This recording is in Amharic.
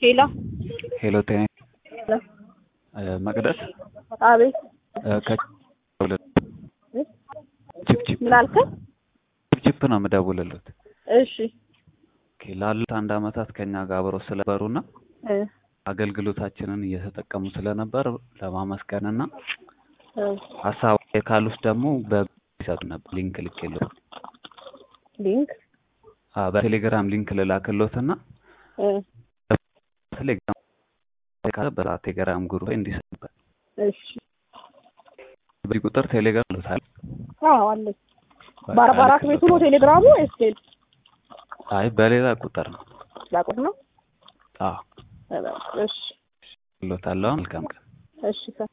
ሄሎ ሄሎ ጤና መቅደስ አቤት ችፕችፕ ምን አልከኝ? ችፕችፕ ነው የምደውልልዎት። እሺ ኦኬ፣ ላሉት አንድ አመታት ከኛ ጋር አብረው ስለነበሩና እ አገልግሎታችንን እየተጠቀሙ ስለነበር ለማመስገንና እ ሀሳብ ካሉት ደግሞ በሰጡ ነበር ሊንክ ልኬልዎት። ሊንክ አዎ በቴሌግራም ሊንክ ልላክልዎትና እ ቴሌግራም በቴሌግራም ግሩፕ ላይ እንዲሰጡበት እሺ በዚህ ቁጥር ቴሌግራም ልታል አዎ አለኝ። በአርባ አራት ቤቱ ነው ቴሌግራሙ ወይስ ሌላ አይ በሌላ ቁጥር ነው። ላቁት ነው? አዎ እሺ ልዎታለሁ። መልካም ቀን። እሺ